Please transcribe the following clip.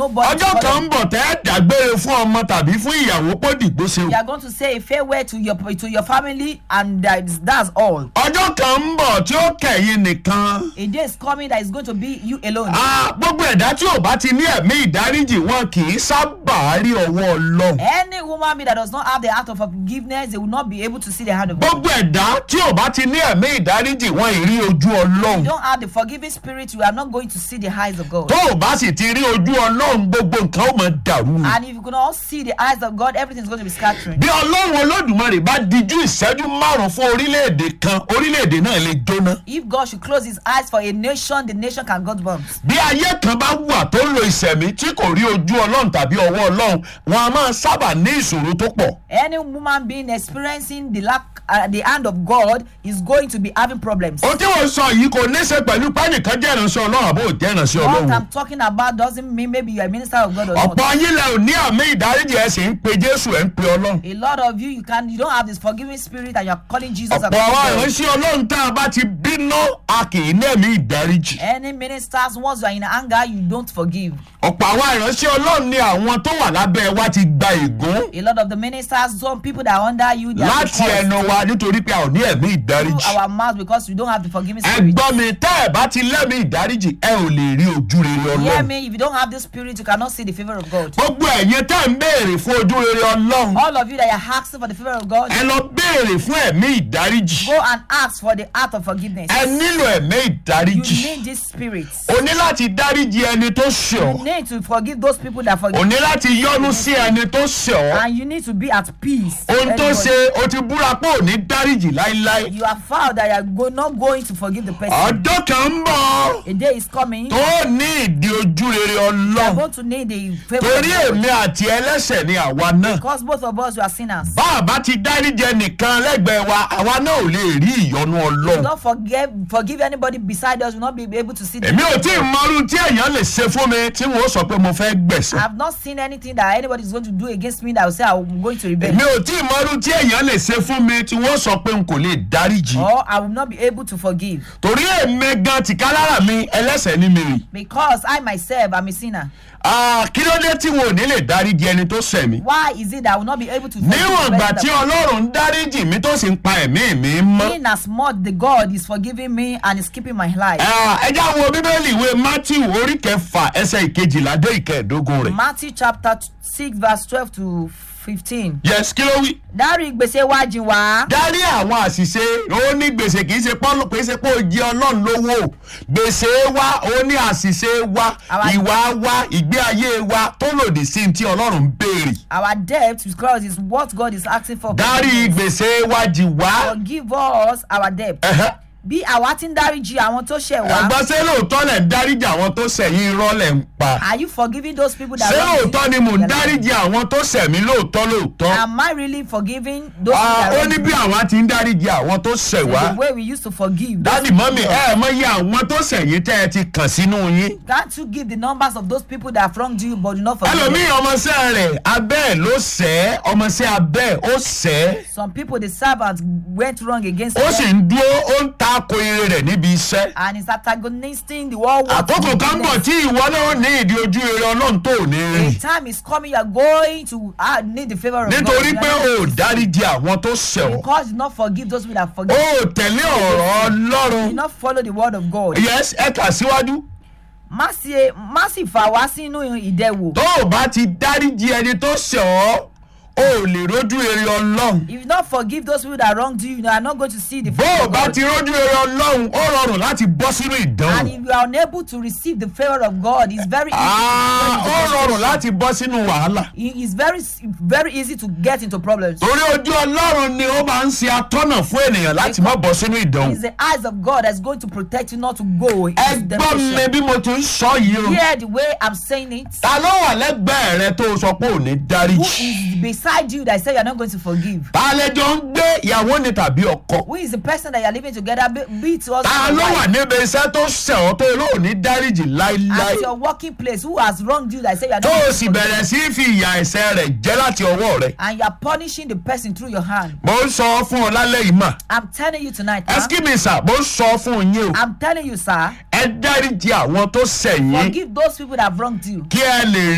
nobody. to ọjọ́ follow. kan ń bọ̀ tẹ́ ẹ dágbére fún ọmọ tàbí fún ìyàwó pọ́dìgbò ṣe You are going to say a farewell to your to your family, and that's, that's all. ọjọ́ kan ń bọ̀ tí ó kẹ̀yìn nìkan A day is coming that is going to be you alone. Ah, gbogbo ẹ̀dá tí ò bá ti ní ẹ̀mí ìdáríjì wọn kì í sábà rí ọwọ́ ọlọ́run Any woman being that does not have the heart of forgiveness, they will not be able to see the hand of God. gbogbo ẹ̀dá tí ò bá ti ní ẹ̀mí ìdáríjì wọn ì rí ojú ọlọ́run you don't have the forgiving spirit, you are not going to see the eyes of God. tó o bá sì ti rí ojú ọlọ́run gbogbo nǹkan ó mọ dàrú ni. And if you cannot see the eyes of God, everything is going to be scattering. bí ọlọ́run olódùmarè bá dijú ìṣẹ́jú márùn-ún fún orílẹ̀-èdè kan orílẹ̀-èdè náà lè jóná. If God should close his eyes for a nation, the nation can go bumps. bí ayé kan bá wà tó ń lo ìṣẹ̀mí tí kò rí ojú ọlọ́run tàbí ọwọ́ ọlọ́run wọn a máa sábà ní ìṣòro tó pọ̀. Any woman being experiencing the lack, uh, the hand of God is going to be having problems. ohun tí wọ́n sọ yìí kò ní í ṣe pẹ̀lú pẹ́ẹ́nìkan jẹ́ ìránṣẹ́ ọlọ́run àbó jẹ́ ìránṣẹ́ What ọlọ́run. I'm talking about doesn't mean maybe you're a minister of God or not. ọ̀pọ̀ ayé lẹ ò ní àmì ìdáríjì ẹ̀ sì ń pe jésù ẹ̀ ń pe ọlọ́run. A lot of you, you can, you don't have this forgiving spirit, and you're calling Jesus. a ọ̀pọ̀ àwọn God. ìránṣẹ́ ọlọ́run tá a bá ti bínú a kì í ní ẹ̀mí ìdáríjì. Any ministers, once you are in anger, you don't forgive. ọ̀pọ̀ àwọn ìránṣẹ́ ọlọ́run ni àwọn tó wà lábẹ́ wa ti gba ègún A lot of the ministers, some people that are under you, they are láti ẹnu wa nítorí pé a ò ní ẹ̀mí ìdáríjì. our mouth because we don't have the forgiving ẹ spirit. gbọ́ mi tẹ́ ẹ bá ti lẹ́mí ìdáríjì ẹ ò lè rí ojú rere Hear ọlọ́run. me, if you don't have this spirit, you cannot see the favor of God. gbogbo ẹ̀yin tẹ́ ń béèrè fún ojú rere ọlọ́run All of you that are asking for the favor of God, ẹ lọ béèrè fún ẹ̀mí ìdáríjì. go and ask for the heart of forgiveness. ẹ nílò ẹ̀mí You ìdáríjì. need this spirit. o ní láti dáríjì ẹni tó ṣẹ̀ You ọ́. need to forgive those people that o forgive. ní láti yọ́nú sí ẹni tó ṣẹ̀ ọ́. And you need to be at peace. ohun tó Everybody. ṣe o ti búra pé ò ní dáríjì láíláí. You are vowed that you are go, not going to forgive the person. ọjọ́ kan ń bọ̀ A day is coming. tó ní ìdí ojú rere You are ọlọ́run. going to need the favor of torí God. èmi àti ẹlẹ́sẹ̀ ni àwa náà. Because both of us we are sinners. bá a bá ti dáríjì ẹnìkan lẹ́gbẹ̀ẹ́ wa àwa náà ò lè rí ìyọ́nú ọlọ́run. Don't forgive forgive anybody beside us. We will not be able to see the èmi ò tí ì mọrú tí èèyàn lè ṣe fún mi tí wọn ó sọ pé mo fẹ́ I gbẹ̀sẹ̀. have not seen anything that anybody is going to do against me that will say I'm going to rebel. èmi ò tí ì mọrú tí èèyàn lè ṣe fún mi tí wọn ó sọ pé n kò lè dáríjì. Or I will not be able to forgive. torí èmi gan tìkálára mi ẹlẹ́sẹ̀ ní mi rì. Because I myself am a sinner. Ah, kí ló dé tí wọn ò ní lè dáríjì ẹni tó ṣẹ̀ mí. Why is it that I will not be able to forgive níwọ̀n the ìgbà person tí that- ọlọ́run ń dáríjì mi tó sì ń pa ẹ̀mí mi mọ́. In as much the God is forgiving me and is keeping my life. Ah, ẹ já wo bíbélì ìwé matthew orí kẹfà ẹsẹ̀ ìkejìlá dé ìkẹẹ̀dógún rẹ̀. Matthew chapter six verse twelve to fifteen. yes kí ló wí. Dárí gbèsè wá jìn wá. dárí àwọn àṣìṣe ó ní gbèsè kì í ṣe pọ́ kì í ṣe pé ó jẹ ọlọ́run lówó gbèsè wa ó ní àṣìṣe wa Àwa- ìwà wa ìgbé ayé wa tó lòdì sí ní tí ọlọ́run ń béèrè. Our debt because is what God is asking for. dárí gbèsè wa jì wá. Forgive us our debt. Ẹ̀hẹ́. Bí àwa ti ń dáríjì àwọn tó ṣẹ̀ wá. ẹ̀gbọ́n ṣé lóòótọ́ lẹ̀ ń dáríjì àwọn tó ṣẹ̀yìn irọ́ lẹ̀ ń pa. Are you forgiving those people that ṣé wrong you? lóòótọ́ ni mò ń dáríjì àwọn tó ṣẹ̀ mí lóòótọ́ lóòótọ́. Am I really forgiving those Ah, people that ó wrong ní you? bí àwa ti ń dáríjì àwọn tó ṣẹ̀ wá. The way we used to forgive. those dádì mọ́mì people. ẹ ẹ̀ mọ iye àwọn tó ṣẹ̀yìn tẹ́ ẹ ti kàn sínú yín. Can't you give the numbers of those people that have wronged you but do not forgive them? ẹlòmíì ọmọọṣẹ́ rẹ̀ abẹ́ ẹ̀ ló ṣẹ́ ọmọọṣẹ́ abẹ́ ẹ̀ ó ṣẹ́ Some people, the servants went wrong against ó sì them ń dúró ó ń ta ko ire rẹ̀ níbi iṣẹ́. and is antagonisting the world. work àkókò to kan bọ̀ business. tí ìwọ náà ní ìdí ojú ire ọlọ́run tó ò ní A rìn time is coming, you are going to uh, need the favor of nítorí God. pé o ò dáríjì àwọn tó ṣẹ̀ ọ́ Because you not forgive those people that o forgive. ò tẹ̀lé ọ̀rọ̀ You ọlọ́run not follow the word of God. yes ẹ kà síwájú Má sì má sì fà wá sínú ìdẹ̀wò. tó o bá ti dáríjì ẹni tó ṣẹ̀ ọ́ o ò lè rójú ire ọlọ́run If you not forgive those people that wronged you, you are not going to see the bó favor o of bá God. ti rójú ire ọlọ́run ó rọrùn láti bọ́ sínú And ìdánwò if you are unable to receive the favor of God, it's very easy. Ah, to ó get into rọrùn frustration. láti bọ́ sínú wàhálà It- It's very very easy to get into problems. torí ojú ọlọ́run ni ó máa ń ṣe atọ́nà fún ènìyàn láti má bọ́ sínú ìdánwò It's the eyes of God that's going to protect you not to go into ẹ gbọ́ mi temptation. bí mo ti ń sọ yìí o Hear the way I'm saying it. ta ló wà lẹ́gbẹ̀ẹ́ rẹ tó o sọ pé ò ní Who dáríjì is beside you that say you're not going to forgive? ta lẹjọ ń gbé ìyàwó ni tàbí ọkọ Who is the person that you're living together? Be, be it us ta ló wà níbi iṣẹ́ tó ṣẹ̀ ọ́ tó ló ò ní dáríjì láíláí at your working place. Who has wronged you that say you're not tó going o to sì forgive? bẹ̀rẹ̀ sí í fi ìyà ẹ̀ṣẹ̀ rẹ̀ jẹ́ láti ọwọ́ rẹ̀ And you're punishing the person through your hand. mo ń sọ fún ọ lálẹ́ yìí mà I'm telling you tonight. huh? ẹskímísà mo ń sọ fún yín o I'm telling you, sir. ẹ dáríjì àwọn tó ṣẹ̀ yín Forgive those people that have wronged you. kí ẹ lè